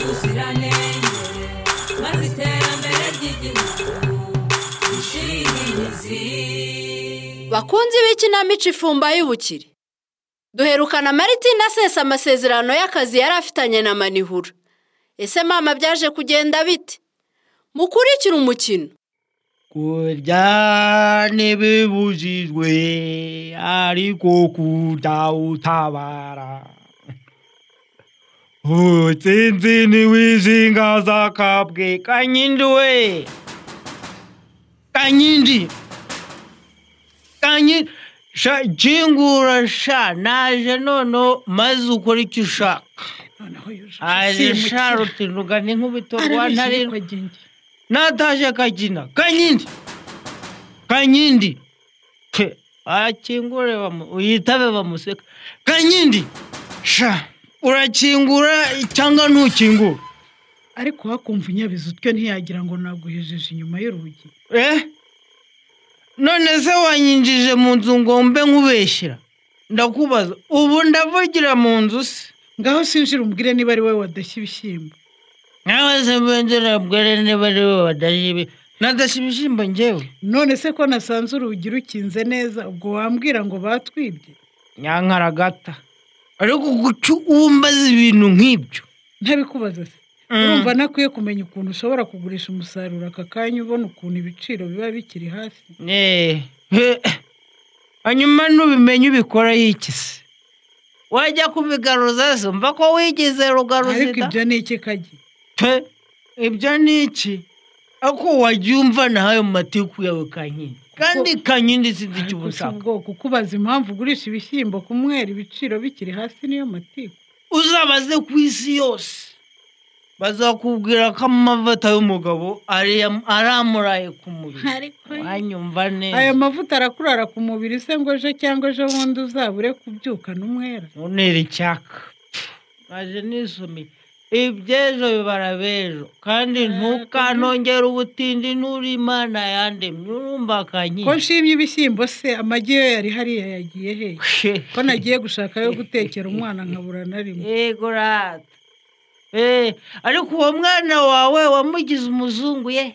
ubuziranenge maze iterambere ry'igihugu rishire imizi bakunzi b'ikinamico ifumba y'ubukire duherukana maritina asesa amasezerano y'akazi yari afitanye na manihura ese mama byaje kugenda bite mukurikire umukino kurya ntibibujijwe ariko kudawutabara utsinzi ntiwijingaza akabwe kanyindi we kanyindi kanyindi sha jingura sha naje noneho maze ukora icyo ushaka aje sha rutinduga n'inkubito rwa ntarengwa nataje kagina kanyindi kanyindi Ke, akingure bamu- uyitabe bamuseka kanyindi sha urakingura cyangwa ntukingura ariko hakumva inyabizi utwe ntiyagira ngo naguhejeje inyuma y'urugi eh none se wanyinjije mu nzu ngo mbe nkubeshyira ndakubaza ubu ndavugira mu nzu se ngaho sinjira umbwire niba ari wowe wadashya ibishyimbo nawe se mbengera bwere niba ari we badashibi nadashya ibishyimbo njyewe none se ko nasanze urugi rukinze neza ubwo wambwira ngo batwibye nyankaragata ariko guca uwo mbaza ibintu nk'ibyo ntabikubaza se urumva ntakwiye kumenya ukuntu ushobora kugurisha umusaruro aka kanya ubona ukuntu ibiciro biba bikiri hasi Eh, he, eh. hanyuma nubimenye ubikoraho iki se wajya kubigaruza se mva ko wigize ariko rugaruzida ibyo ni iki kagi Pe, ibyo ni iki ako wajya umva nahayo mu matiku yawe kankindi kandi kankindi sinzi icyo ariko si ubusaka ubwoko ukubaza impamvu ugurisha ibishyimbo ku mwera ibiciro bikiri hasi niyo matiku uzabaze ku isi yose bazakubwira ko amavuta y'umugabo ari aramuraye ku mubiri wanyumva aya neza mavuta arakurara ku mubiri se ngo ejo cyangwa ejo bundi uzabure kubyukana umwera unera icyaka Pfu, naje nisomeye iby'ejo bibara b'ejo kandi ntukanongere ubutindi n'uri imana yandemye urumva ko kankindi nshimye ibishyimbo se amagi yo yari hariya yagiye hehe ko nagiye gushaka ayo gutekera umwana nkabura na rimwe yego rata Eh, ariko uwo mwana wawe wamugize umuzungu ye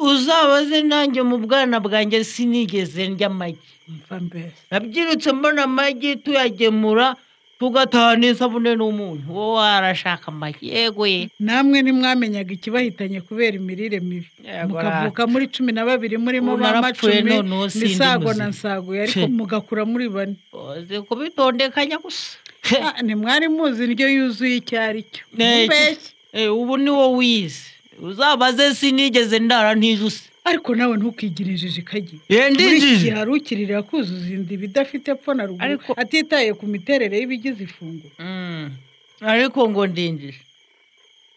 uzabaze nanjye mu bwana bwanjye sinigeze ndya amagi mva mbese nabyirutse mbona amagi tuyagemura tugataha n'isabune n'umunyu wowe warashaka amagi yego ye namwe ntimwamenyaga ikibahitanye kubera imirire mibi Yego, mukavuka muri cumi na babiri murimo Ubu ba narapfuye macumi none ubu sindi misago na muzima. nsaguye ariko Tse. mugakura muri bane uzi kubitondekanya gusa Ah, ntimwari muzi indyo yuzuye icyo ari cyo Eh, Mubeshye. eh, ubu ni wowe wize uzabaze sinigeze ndara ntijuse ariko nawe ntukigire injiji kagiye yendinjije hari ukirira kuzuza inda ibidafite epfo na ruguru Ariko- atitaye ku miterere y'ibigize ifunguro Mm. ariko ngo ndinjije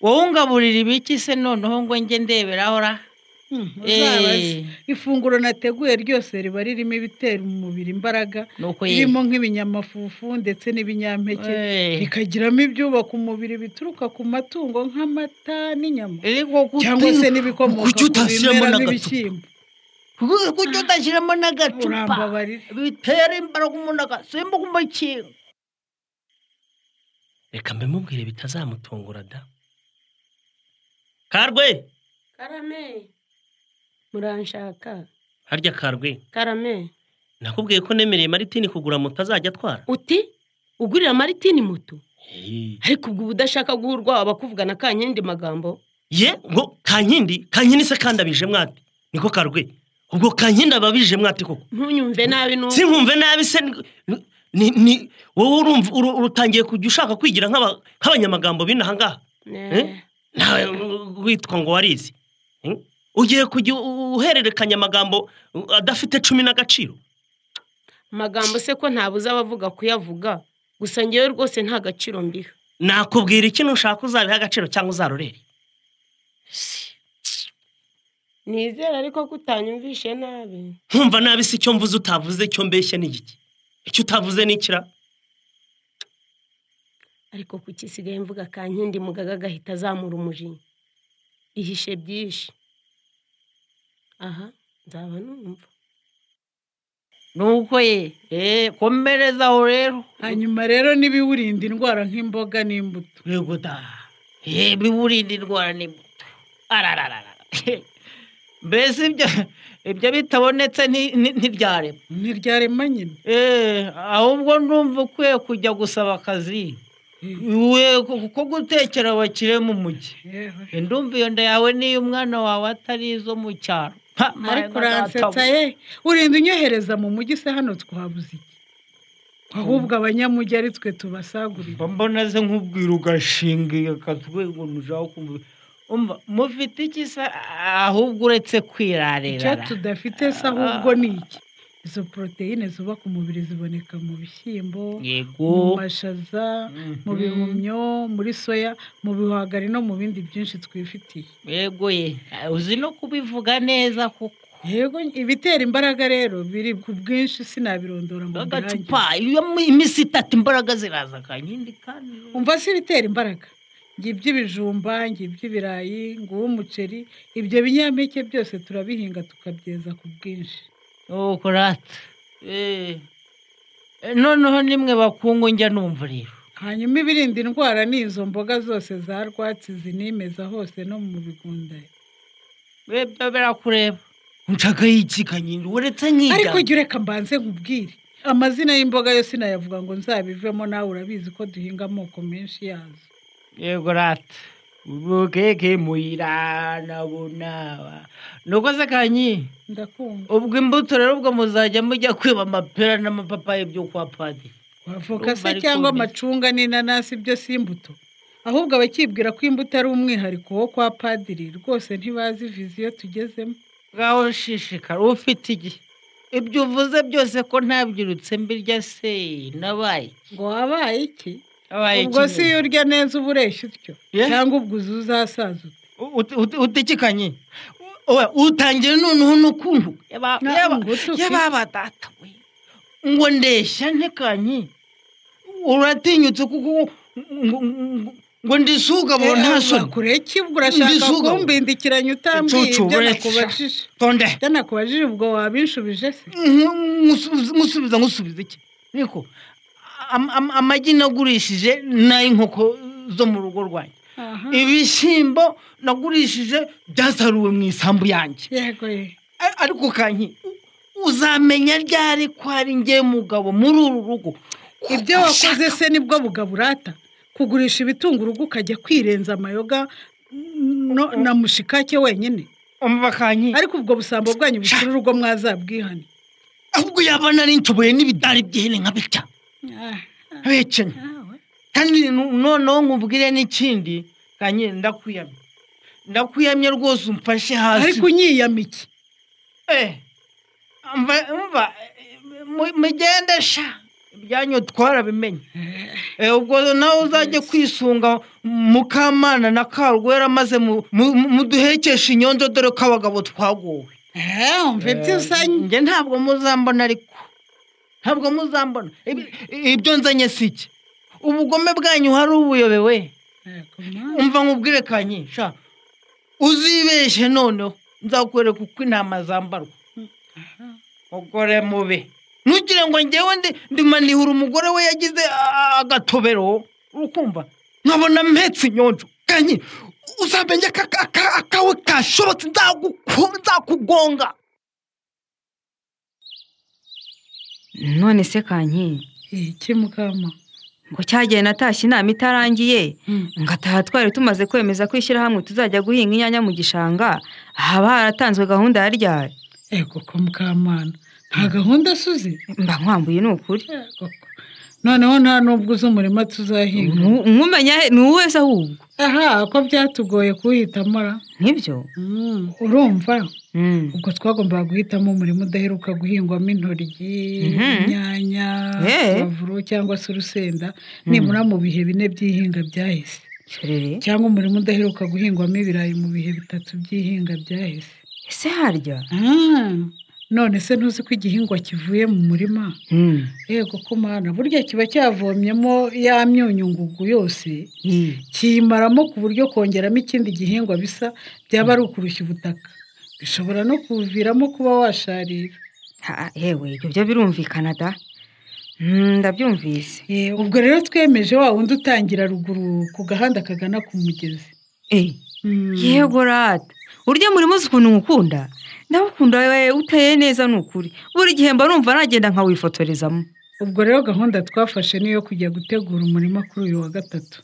wowe ungaburira ibiki se noneho ngo njye ndeberaho ra Hmm, uzabaze. Eh, ifunguro nateguye ryose riba ririmo ibitera umubiri imbaraga nuko ye ririmo nk'ibinyamafufu ndetse n'ibinyampeke Eh. rikagiramo ibyubaka umubiri bituruka ku matungo nk'amata n'inyama ariko kuki- cyangwa se n'ibikomoka kuki ku utashyiramo bimera n'agacupa n'ibishyimbo Kuki- kuki utashyiramo n'agacupa urambabarira bitera imbaraga umuntu agasimba umukingo reka mbimubwire bitazamutungura da karwe karame muranshaka harya karwe karame nakubwiye ko nemereye maritini kugura moto azajya atwara uti ugurira maritini moto Hey. ariko ubwo uba udashaka guha urwawe abakuvugana kanyindi magambo ye ngo kankindi kankindi se kandi abije mwate niko karwe ubwo kankindi aba abije mwate koko ntunyumve nabi n'ubu sinkumve nabi se ni- ni- ni wowe urumva uru- urutangiye kujya ushaka kwigira nk'aba- nk'abanyamagambo b'inaha ngaha Eh? nawe witwa ngo warizi Eh? ugiye kujya u- uhererekanya amagambo uh, adafite cumi n'agaciro amagambo se ko ntabuze abavuga kuyavuga gusa ngewe rwose nta gaciro mbiha nakubwira ikintu ushaka uzabiha agaciro cyangwa uzarorere nizera ariko ko utanyumvishe nabi nkumva nabi se icyo mvuze utavuze icyo mbeshya ni igiki icyo utavuze ni ikira ariko kuki isigaye mvuga kankindi mugaga agahita azamura umujinya ihishe byinshi aha nzaba numva nuko ye Eh, komerezaho rero hanyuma rero n'ibiwurinda indwara nk'imboga n'imbuto yego da ye biwurinda indwara n'imbuto arararara mbese ibyo ibyo bitabonetse nti- nti- ntibyarema ntiryarema nyine Eh, ahubwo ndumva ukwiye kujya gusaba akazi we kuko gutekera abakire mu mujyi yewe ndumva iyo nda yawe n'iyo umwana wawe atari izo mu cyaro Ha, ariko mwana uransetsa databuja. ye urinda unyohereza mu mujyi se hano twabuze iki ahubwo abanyamujyi ari twe tubasagurira mba mbona ze nk'ubwira ugashinga iyo katwe ngo nujaho kumva umva mufite iki se ahubwo uretse icyo kwirarira tudafite se ahubwo ni iki izo poroteyine zubaka umubiri ziboneka mu bishyimbo mu yego mashaza Mhm. mu bihumyo muri soya mu bihwagari no mu bindi byinshi twifitiye yego ye uzi no kubivuga neza kuko yego ibitera imbaraga rero biri ku bwinshi sinabirondora ngo mbirangize. agacupa iyo mu- iminsi itatu imbaraga ziraza akanyindi kandi umva se ibitera imbaraga ngo iby'ibijumba ngo iby'ibirayi ngo uw'umuceri ibyo binyampeke byose turabihinga tukabyeza ku bwinshi ukurata noneho nimwe bakungu njya numva rero hanyuma ibirinda indwara ni izo mboga zose za rwatsi zinimeza hose no mu bigunda bebe birakureba nshagaho iki kanyindi uretse nk'ijya ariko jya ureka mbanze nkubwire amazina y'imboga yo sinayavuga ngo nzabivemo nawe urabizi ko duhinga amoko menshi yazo yego rata ubukeke muyira nabunawa nuko se kanyi ndakumva ubwo imbuto rero ubwo muzajya mujya kwiba amapera n'amapapayi byo kwa padiri wavoka se Ndumva ari cyangwa kumbi. amacunga n'inanasi byo si imbuto ahubwo abakibwira ko imbuto ari umwihariko wo kwa padiri rwose ntibazi viziyo tugezemo ngaho ushishikara ufite igihe ibyo uvuze byose ko ntabyirutse mbirya se nabaye ngo wabaye iki Wabaye ubwo iki si iyo urya neza uba ureshya utyo Yeah. cyangwa ubwo uza uzasazuka Ut- ut- utikikanye Oya, utangira noneho n'ukuntu yaba- Nta yaba- ngutu ufite. yababa data we ngo ndeshya ntekanye uratinyutse kuko ngo- ngo- ngo ndisuga bo nta soni kure ki ubwo urashaka Ndisuga. kumbindikiranya utambwiye Icucu, ibyo uretse. nakubajije tonde ibyo nakubajije ubwo wabinshubije se Nkusubiza- nkusubiza nkusubiza iki niko Am- am- amagi nagurishije n'ay'inkoko zo mu rugo rwanjye aha ibishyimbo nagurishije byasaruwe mu isambu yanjye yego ye. A- ariko kanki u- uzamenya ryari ko ari njye mugabo muri uru rugo ibyo wakoze se nibwo bugabo urata kugurisha ibitunga urugo ukajya kwirenza amayoga no- na mushikake wenyine umva kanki ariko ubwo busambo bwanyu busura urugo mwazabwihane ahubwo yaba nari nshoboye n'ibidari by'ihene nka bitya abecenya kandi nu- noneho nkubwire n'ikindi kanki ndakwiyamye ndakwiyamye rwose umfashe hasi ariko unyiyama iki Eh, umva umva eh, mu- mugende sha ibyanyu twarabimenye Eh, ubwo nawe uzajya kwisunga mukamana na karwera maze mu- mu- mu- muduhekeshe inyonjo dore ko abagabo twagowe Eh, umva ibyo usanye njye ntabwo muzambona ariko ntabwo muzambona Ibi- ibyo nzanye si iki ubugome bwanyu hari ubuyobewe umva nkubwire kanye sha uzibeshye noneho nzakwereka uko intama zambarwa mugore mubi ntugire ngo ngewe ndi ndimanihura umugore we yagize a- a- agatobero ukumva nkabona mpetse inyonjo kanye uzamenye ko aka- aka- akawe kashobotse nzaguku- nzakugonga none se kanki iki mukama ngo cyagiye natashye inama itarangiye ngataha twari tumaze kwemeza ko ishyirahamwe tuzajya guhinga inyanya mu gishanga haba haratanzwe gahunda ya ryari Eh, koko mukamana nta gahunda suzi mba nkwambuye ni ukuri noneho nta n'ubwo uzi umurima tuzahinga Nku- nkumenya he- ni uwo wese ahubwo aha ko byatugoye kuwuhitamo ra nk'ibyo urumva Mm. ubwo twagombaga guhitamo umurima udaheruka guhingwamo intoryi Mhm. inyanya Eh. pavuro cyangwa se urusenda nibura mu bihe bine by'ihinga byahise Shorere, cyangwa umurima udaheruka guhingwamo ibirayi mu bihe bitatu by'ihinga byahise ese harya Ah, none se ntuzi ko igihingwa kivuye mu murima Mm. yego ko mana burya kiba cyavomyemo ya myunyu ngugu yose Mm. kiyimaramo ku buryo kongeramo ikindi gihingwa bisa byaba ari ukurushya ubutaka bishobora no kuviramo kuba washarira Ha, yewe ibyo byo birumvikana da Mm, ndabyumvise Eh, ubwo rero twemeje wa wundi utangira ruguru ku gahanda kagana ku mugezi Eh, Mm. yego rata urya muri muzi ukuntu nkukunda ndagukunda we uteye neza ni ukuri buri gihe mba numva nagenda nkawifotorezamo ubwo rero gahunda twafashe niyo kujya gutegura umurima kuri uyu wa gatatu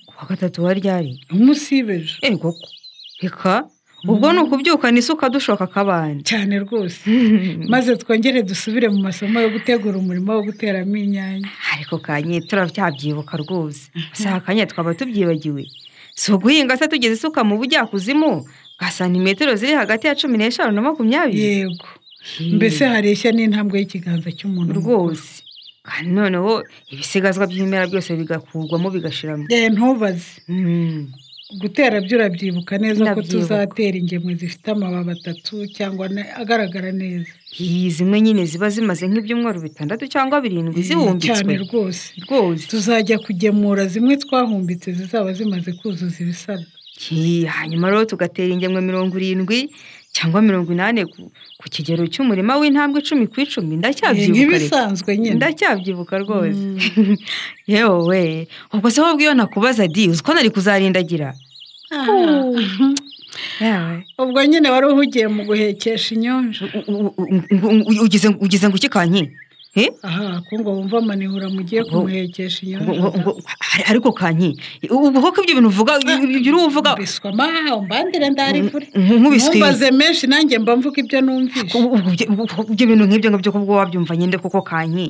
kuwa gatatu wa ryari umunsi w'ejo Eh, koko reka ubwo ni ukubyuka n'isuka dushoka akabande cyane rwose maze twongere dusubire mu masomo yo gutegura umurima wo guteramo inyanya ariko kanye turabyabyibuka rwose si akanya twaba tubyibagiwe si uguhinga se tugeze isuka mu bujyakuzimu bwa santimetero ziri hagati ya cumi n'eshanu na makumyabiri yego mbese hareshya n'intambwe y'ikiganza cy'umuntu rwose kandi noneho ibisigazwa by'ibimera byose bigakurwamo bigashiramo Eh, ntubaze Mm. gutera byo urabyibuka neza ko Ndabyibuka. tuzatera ingemwe zifite amababi atatu cyangwa ane- agaragara neza Iyi zimwe nyine ziba zimaze nk'ibyumweru bitandatu cyangwa birindwi cyane zihumbitswe rwose rwose tuzajya kugemura zimwe twahumbitse zizaba zimaze kuzuza ibisabwa Hi, hanyuma rero tugatera ingemwe mirongo irindwi cyangwa mirongo inani ku- ku kigero cy'umurima w'intambwe icumi ku icumi ndacyabyibukare nk'ibisanzwe nyine ndacyabyibukwa rwose yewe ubwo se ahubwo iyo nakubaza di uzi ko nari kuzarindagira yawe ubwo nyine wari uhugiye mu guhekesha inyonjo U- u- u- u- u- ugeze ugeze ngo iki kanye Eh? aha ko ngo wumva amanihura mugiye kumuhekesha Ngo- ngo- inyonjo ngo- ari- ariko kanye ubwo koko ibyo bintu uvuga ibyo uri uvuga biswa maha umbandire ndarivure nk'ubiswi ntumbaze menshi nanjye mba mvuga ibyo numvise Ubwo- ubwo ibyo- ubwo- ibyo bintu nk'ibyo ngibyo kubwo wabyumva nyine koko kanyi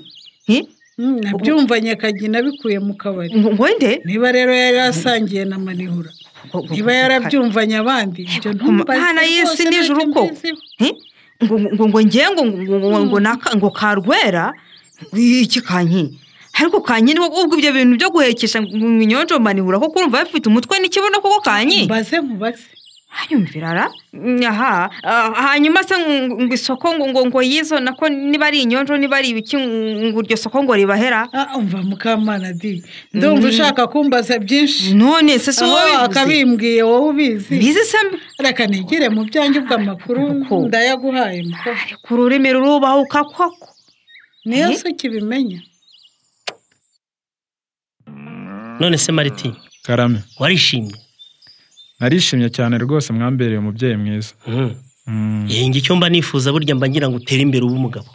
Eh? Mm, nabyumvanye kagina bikuye mu kabari ngo ngo nde niba rero yari asangiye na manihura Ngo- ngo- niba yarabyumvanye abandi ibyo ntumbaze Mana y'isi rwose n'ijuru ntacyo ko. mbiziho. Eh? ngo ngo ngo nge ngo ngo ngo ngo naka- ngo karwera iki kanyi ariko kanyi ni ubwo ibyo bintu byo guhekesha ngo inyonjo manihura ko kurumva bifite umutwe n'ikibuno koko kanyi mbaze nkubaze hanyumvira ara Mm, aha ah, hanyuma se ngo ngo isoko ngo ngo ngo yizo nako niba ari inyonjo niba ari ibiki ngo ngo iryo soko ngo ribahera Ah, umva mukamana di ndumva ushaka kumbaza byinshi none se si wowe aho bivuze akabimbwiye wowe ubizi bizi se mbi- reka nigire mu byanjye ubw'amakuru Kuko- ndayaguhaye muko ariko ururimi rurubahuka koko niyo Eh? si ukibimenya none se mariti karame warishimye narishimye cyane rwose mwambereye umubyeyi mwiza Mm. Mm, Eh, njye icyo mba nifuza burya mba ngira ngo utere imbere ube umugabo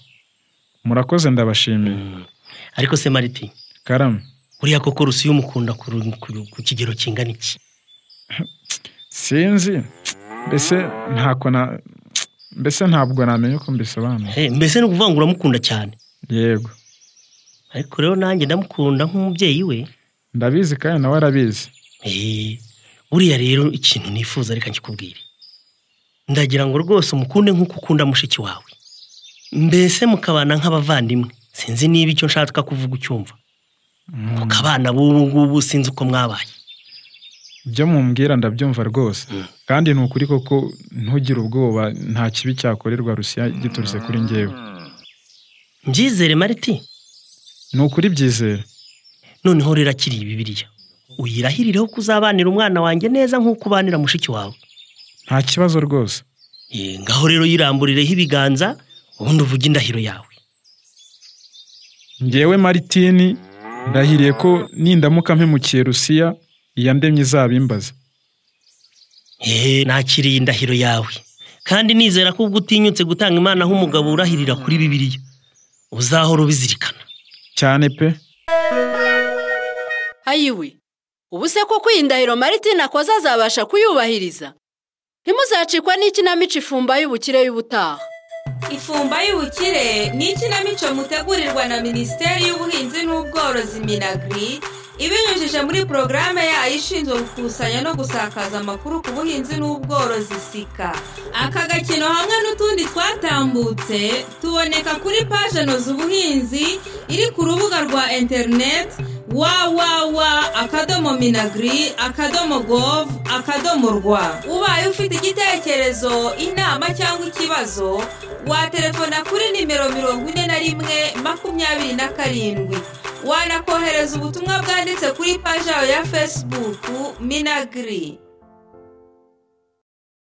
murakoze ndabashimiye Mm. ariko se mariti karame buriya koko rusi umukunda ku ru- ku ru- ku kigero kingana iki sinzi mbese ntako na mbese ntabwo namenya uko mbisobanura Eh, mbese ni ukuvuga ngo uramukunda cyane yego ariko rero nanjye ndamukunda nk'umubyeyi we ndabizi kandi nawe arabizi Eh, buriya rero ikintu nifuza reka nkikubwire ndagira ngo rwose umukunde nk'uko ukunda mushiki wawe mbese mukabana nk'abavandimwe sinzi niba icyo nshaka kuvuga ucyumva Mm, ku kabana b'ubu ngubu sinzi uko mwabaye ibyo mumbwira ndabyumva rwose kandi ni ukuri koko ntugire ubwoba nta kibi cyakorerwa rusiya giturutse kuri njyewe mbyizere mariti ni ukuri byizere noneho rero akiri bibiriya uyirahirireho kuzabanira umwana wanjye neza nk'uko ubanira mushiki wawe nta kibazo rwose Eh, ngaho rero yiramburireho ibiganza ubundi uvuge indahiro yawe ngewe maritini ndahiriye ko nindamuka mpemukiye rusiya iya ndemye izabimbaza Eh, nakiriye indahiro yawe kandi nizera ko ubwo utinyutse gutanga imana nk'umugabo urahirira kuri bibiliya uzahora ubizirikana cyane pe ayiwe ubu se koko iyi ndahiro maritina akoze azabasha kuyubahiriza ntimuzacikwa n'ikinamico ifumba y'ubukire y'ubutaha ifumba y'ubukire ni ikinamico mutegurirwa na minisiteri y'ubuhinzi n'ubworozi minagri ibinyujije muri porogaramu yayo ishinzwe gukusanya no gusakaza amakuru ku buhinzi n'ubworozi sika aka gakino hamwe n'utundi twatambutse tuboneka kuri paje noza ubuhinzi iri ku rubuga rwa interineti wawawa akadomo minagri akadomo gov akadomo rwa ubaye ufite igitekerezo inama cyangwa ikibazo watelefona kuri nimero mirongo ine na rimwe makumyabiri na karindwi wanakohereza ubutumwa bwanditse kuri paji yawe ya fesibuku minagiri